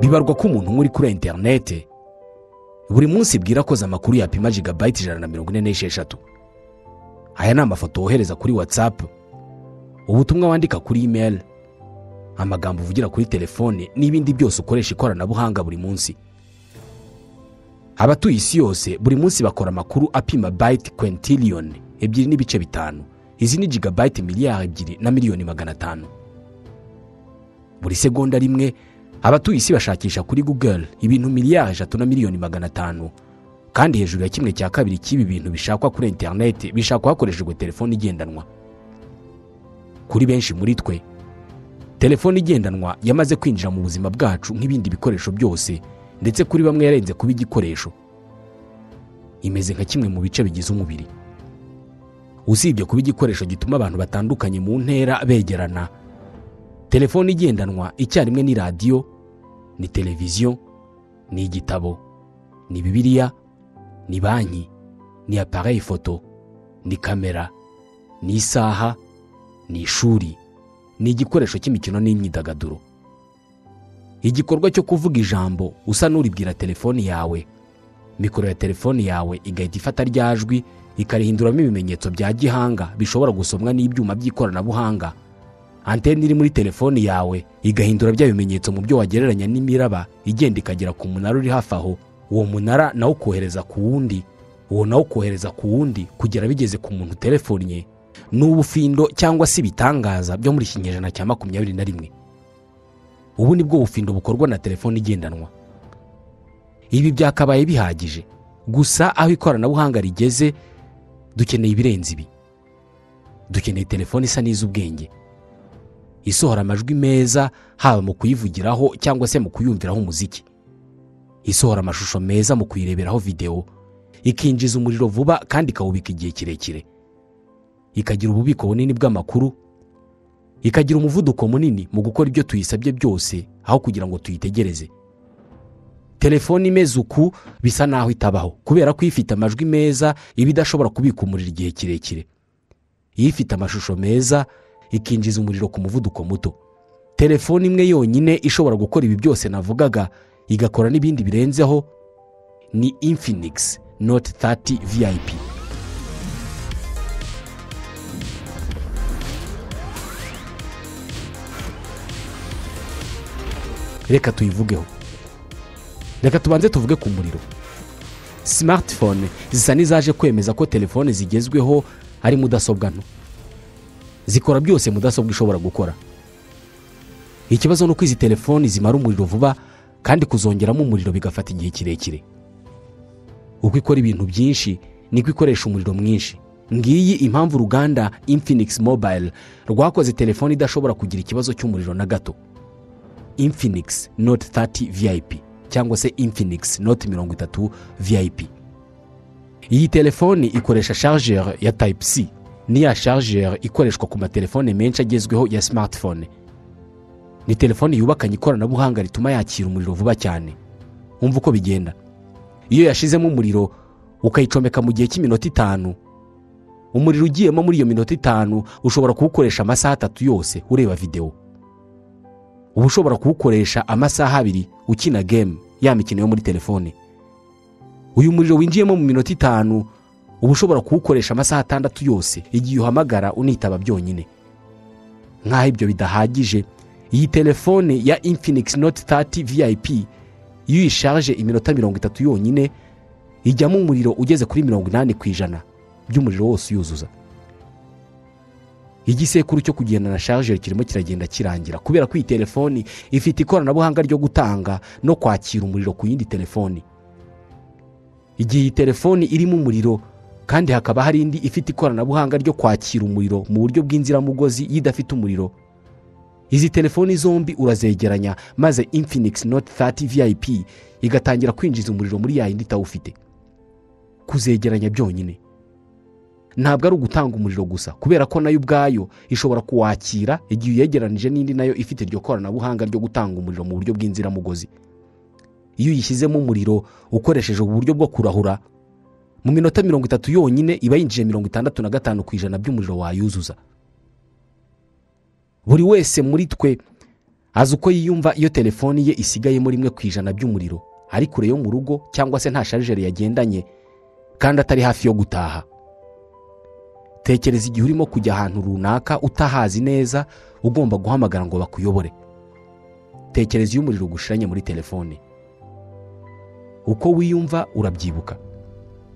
bibarwa ko umuntu umwe uri kuri interinete buri munsi bwira koza amakuru yapima jigabayiti ijana na mirongo ine n'esheshatu aya ni amafoto wohereza kuri watsapu ubutumwa wandika kuri imeri amagambo uvugira kuri telefone n'ibindi byose ukoresha ikoranabuhanga buri munsi abatuye isi yose buri munsi bakora amakuru apima bayiti kwentiriyoni ebyiri n'ibice bitanu izi ni jigabayiti miliyari ebyiri na miliyoni magana atanu buri segonda rimwe abatuye isi bashakisha kuri google ibintu miliyari eshatu na miliyoni magana atanu kandi hejuru ya kimwe cya kabiri cy'ibi bintu bishakwa kuri interineti bishakwa hakoreshejwe telefone igendanwa kuri benshi muri twe telefone igendanwa yamaze kwinjira mu buzima bwacu nk'ibindi bikoresho byose ndetse kuri bamwe yarenze kuba igikoresho imeze nka kimwe mu bice bigize umubiri usibye kuba igikoresho gituma abantu batandukanye mu ntera begerana telefone igendanwa icyarimwe ni radiyo ni televiziyo ni igitabo ni bibiriya ni banki ni apareyi foto ni kamera ni isaha ni ishuri ni igikoresho cy'imikino n'imyidagaduro igikorwa cyo kuvuga ijambo usa n'uribwira telefoni yawe mikoro ya telefoni yawe igahita ifata ryajwi ikarihinduramo ibimenyetso bya gihanga bishobora gusomwa n'ibyuma by'ikoranabuhanga anteni iri muri telefoni yawe igahindura bya bimenyetso mu byo wagereranya n'imiraba igenda ikagera ku munara uri hafi aho uwo munara nawo ukohereza ku wundi uwo nawo ukohereza ku wundi kugera bigeze ku muntu uterefonnye ni ubufindo cyangwa se ibitangaza byo muri kinyejana cya makumyabiri na rimwe ubu ni bwo bufindo bukorwa na telefone igendanwa ibi byakabaye bihagije gusa aho ikoranabuhanga rigeze dukeneye ibirenze ibi dukeneye telefone isa n'iz'ubwenge isohora amajwi meza haba mu kuyivugiraho cyangwa se mu kuyumviraho umuziki isohora amashusho meza mu kuyireberaho videwo ikinjiza umuriro vuba kandi ikawubika igihe kirekire ikagira ububiko bunini bw'amakuru ikagira umuvuduko munini mu gukora ibyo tuyisabye byose aho kugira ngo tuyitegereze telefone imeze uku bisa n'aho itabaho kubera ko ifite amajwi meza iba idashobora kubika umuriro igihe kirekire ifite amashusho meza ikinjiza umuriro ku muvuduko muto telefone imwe yonyine ishobora gukora ibi byose navugaga igakora n'ibindi birenzeho ni infinigisi noti tati viyayipi reka tuyivugeho reka tubanze tuvuge ku muriro simatifone zisa n'izaje kwemeza ko telefone zigezweho ari mudasobwa nto zikora byose mudasobwa ishobora gukora ikibazo ni uko izi telefoni zimara umuriro vuba kandi kuzongeramo umuriro bigafata igihe kirekire uko ikora ibintu byinshi niko ikoresha umuriro mwinshi ngiyi impamvu uruganda infinigisi mobayiro rwakoze telefone idashobora kugira ikibazo cy'umuriro na gato infinigisi noti tati viyayipi cyangwa se infinigisi noti mirongo itatu viyayipi iyi telefoni ikoresha sharijeri ya tayipu si niya sharijeri ikoreshwa ku matelefone menshi agezweho ya simatifone ni telefoni yubakanye ikoranabuhanga rituma yakira umuriro vuba cyane wumva uko bigenda iyo yashizemo umuriro ukayicomeka mu gihe cy'iminota itanu umuriro ugiyemo muri iyo minota itanu ushobora kuwukoresha amasaha atatu yose ureba videwo uba ushobora kuwukoresha amasaha abiri ukina gemu ya mikino yo muri telefone uyu muriro winjiyemo mu minota itanu uba ushobora kuwukoresha amasaha atandatu yose igihe uhamagara unitaba byonyine nk'aho ibyo bidahagije iyi telefone ya infinigisi noti tati viyayipi iyo uyishaje iminota mirongo itatu yonyine ijyamo umuriro ugeze kuri mirongo inani ku ijana by'umuriro wose uyuzuza igisekuru cyo kugendana na sharijeri kirimo kiragenda kirangira kubera ko iyi telefoni ifite ikoranabuhanga ryo gutanga no kwakira umuriro ku yindi telefoni igihe iyi telefoni irimo umuriro kandi hakaba hari indi ifite ikoranabuhanga ryo kwakira umuriro mu buryo bw'inziramugozi y'idafite umuriro izi telefoni zombi urazegeranya maze infinigisi noti tati viyayipi igatangira kwinjiza umuriro muri ya yindi itawufite kuzegeranya byonyine ntabwo ari ugutanga umuriro gusa kubera ko nayo ubwayo ishobora kuwakira igihe uyegeranije n'indi nayo ifite iryo koranabuhanga ryo gutanga umuriro mu buryo bw'inziramugozi iyo uyishyizemo umuriro ukoresheje ubu buryo bwo kurahura mu minota mirongo itatu yonyine iba yinjije mirongo itandatu na gatanu ku ijana by'umuriro wayuzuza buri wese muri twe azi uko yiyumva iyo telefoni ye isigayemo rimwe ku ijana by'umuriro ari kure yo mu rugo cyangwa se nta sharijeri yagendanye kandi atari hafi yo gutaha tekereza igihe urimo kujya ahantu runaka utahazi neza ugomba guhamagara ngo bakuyobore tekereza iyo umuriro ugushiranye muri telefone uko wiyumva urabyibuka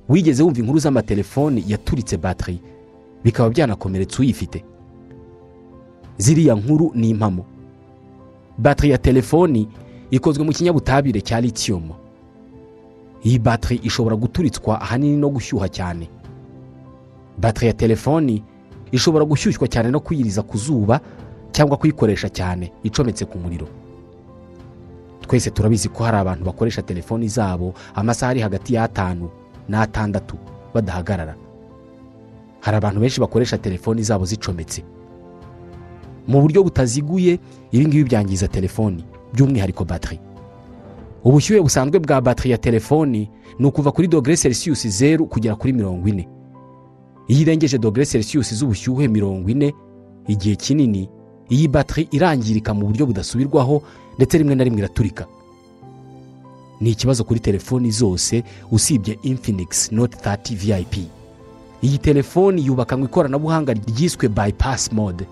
wigeze wumva inkuru z'amatelefoni yaturitse batiri bikaba byanakomeretsa uyifite ziriya nkuru ni impamo batiri ya telefoni ikozwe mu kinyabutabire cya litiyumu iyi batiri ishobora guturitswa ahanini no gushyuha cyane batiri ya telefoni ishobora gushyushywa cyane no kuyiriza ku zuba cyangwa kuyikoresha cyane icometse ku muriro twese turabizi ko hari abantu bakoresha telefoni zabo amasaha ari hagati y'atanu n'atandatu badahagarara hari abantu benshi bakoresha telefoni zabo zicometse mu buryo butaziguye ibi ngibi byangiza telefoni by'umwihariko batiri ubushyuhe busanzwe bwa batiri ya telefoni ni ukuva kuri dogere selisiyusi zeru kugera kuri mirongo ine iyo irengeje dogere selisiyusi z'ubushyuhe mirongo ine igihe kinini iyi batiri irangirika mu buryo budasubirwaho ndetse rimwe na rimwe iraturika ni ikibazo kuri telefoni zose usibye infinigisi noti tati viyayipi iyi telefoni yubakanwe ikoranabuhanga ryiswe bayipasi mode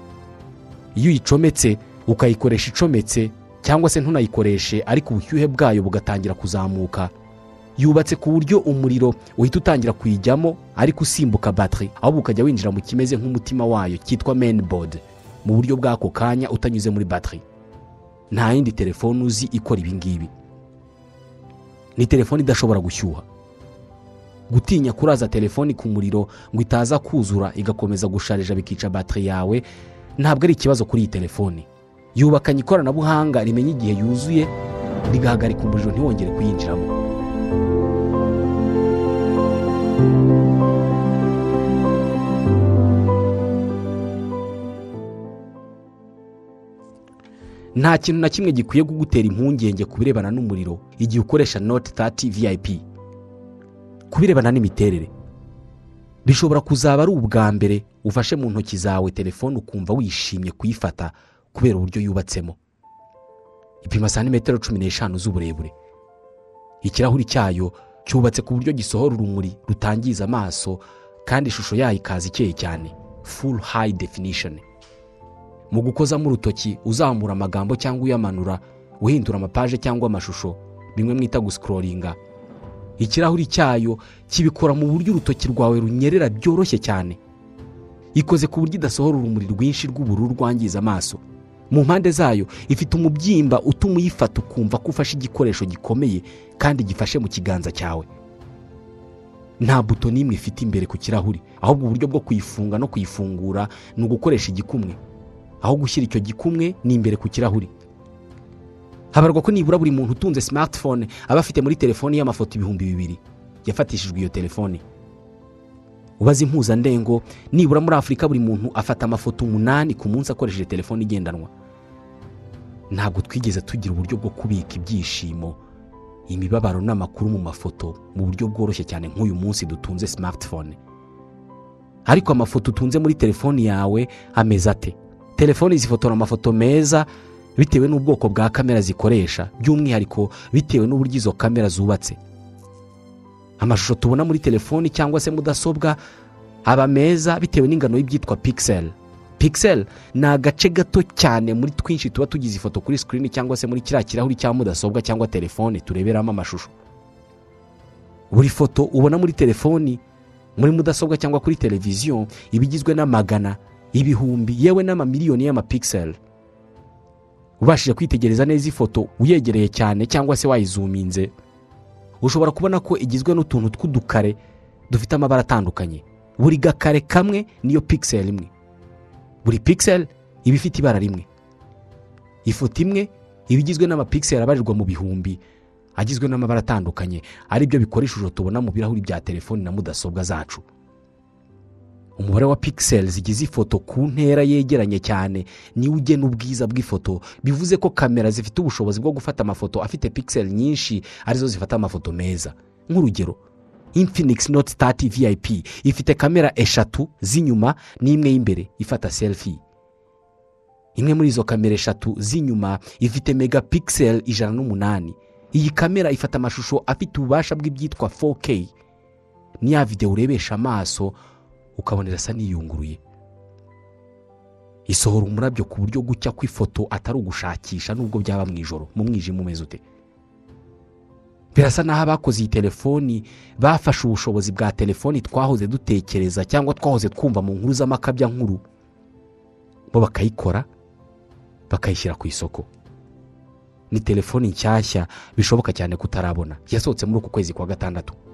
iyo uyicometse ukayikoresha icometse cyangwa se ntunayikoreshe ariko ubushyuhe bwayo bugatangira kuzamuka yubatse ku buryo umuriro uhita utangira kuyijyamo ariko usimbuka batiri ahubwo ukajya winjira mu kimeze nk'umutima wayo cyitwa menibodi mu buryo bw'ako kanya utanyuze muri batiri nta yindi telefone uzi ikora ibi ngibi ni telefone idashobora gushyuha gutinya kuraza telefoni ku muriro ngo itaza kuzura igakomeza gusharija bikica batiri yawe ntabwo ari ikibazo kuri iyi telefoni yubakanye ikoranabuhanga rimenya igihe yuzuye rigahagarika umuriro ntiwongere kuyinjiramo nta kintu na kimwe gikwiye kugutera impungenge ku birebana n'umuriro igihe ukoresha noti tati viyayipi ku birebana n'imiterere bishobora kuzaba ari ubwa mbere ufashe mu ntoki zawe telefone ukumva wishimye kuyifata kubera uburyo yubatsemo ipima santimetero cumi n'eshanu z'uburebure ikirahuri cyayo cyubatse ku buryo gisohora urumuri rutangiza amaso kandi ishusho yayo ikaza ikeye cyane furu hayi definishoni mu gukozamo urutoki uzamura amagambo cyangwa uyamanura uhindura amapaje cyangwa amashusho bimwe mwita gusikororinga ikirahuri cyayo kibikora mu buryo urutoki rwawe runyerera byoroshye cyane ikoze ku buryo idasohora urumuri rwinshi rw'ubururu rwangiza amaso mu mpande zayo ifite umubyimba utuma uyifata ukumva ko ufashe igikoresho gikomeye kandi gifashe mu kiganza cyawe nta buto n'imwe ifite imbere ku kirahuri ahubwo uburyo bwo kuyifunga no kuyifungura ni ugukoresha igikumwe aho gushyira icyo gikumwe ni imbere ku kirahuri habarwa ko nibura buri muntu utunze simatifone aba afite muri telefoni y'amafoto ibihumbi bibiri yafatishijwe iyo telefoni ubaze impuzandengo nibura muri afurika buri muntu afata amafoto umunani ku munsi akoresheje telefoni igendanwa ntabwo twigeze tugira uburyo bwo kubika ibyishimo imibabaro n'amakuru mu mafoto mu buryo bworoshye cyane nk'uyu munsi dutunze simatifone ariko amafoto utunze muri telefoni yawe ameze ate telefoni zifotora amafoto meza bitewe n'ubwoko bwa kamera zikoresha by'umwihariko bitewe n'uburyo izo kamera zubatse amashusho tubona muri telefoni cyangwa se mudasobwa aba meza bitewe n'ingano y'ibyitwa pikiseri pikiseri ni agace gato cyane muri twinshi tuba tugize ifoto kuri sikirini cyangwa se muri kiriya kirahuri cya mudasobwa cyangwa telefoni tureberamo amashusho buri foto ubona muri telefoni muri mudasobwa cyangwa kuri televiziyo iba igizwe n'amagana ibihumbi yewe n'amamiliyoni y'amapikiseri ubashije kwitegereza neza ifoto uyegereye cyane cyangwa se wayizuminze ushobora kubona ko igizwe n'utuntu tw'udukare dufite amabara atandukanye buri gakare kamwe niyo pikiseri imwe buri pikiseri iba ifite ibara rimwe ifoto imwe iba igizwe n'amapikiseri abarirwa mu bihumbi agizwe n'amabara atandukanye aribyo bikora ishusho tubona mu birahuri bya telefoni na mudasobwa zacu umubare wa pikiseri zigize ifoto ku ntera yegeranye cyane niwo ugena ubwiza bw'ifoto bivuze ko kamera zifite ubushobozi bwo gufata amafoto afite pikiseri nyinshi arizo zifata amafoto meza nk'urugero infinigisi noti tati viyayipi ifite kamera eshatu z'inyuma n'imwe y'imbere ifata selifi imwe muri izo kamera eshatu z'inyuma ifite megapixel ijana n'umunani iyi kamera ifata amashusho afite ububasha bw'ibyitwa 4K ni ya videwo urebesha amaso ukabona irasa n'iyunguruye isohora umurabyo ku buryo gucya kw'ifoto atari ugushakisha nubwo byaba mu ijoro mu mwijima umeze ute birasa n'aho abakoze iyi telefoni bafashe ubushobozi bwa telefoni twahoze dutekereza cyangwa twahoze twumva mu nkuru z'amakabya nkuru bo bakayikora bakayishyira ku isoko ni telefoni nshyashya bishoboka cyane kutarabona yasohotse muri uku kwezi kwa gatandatu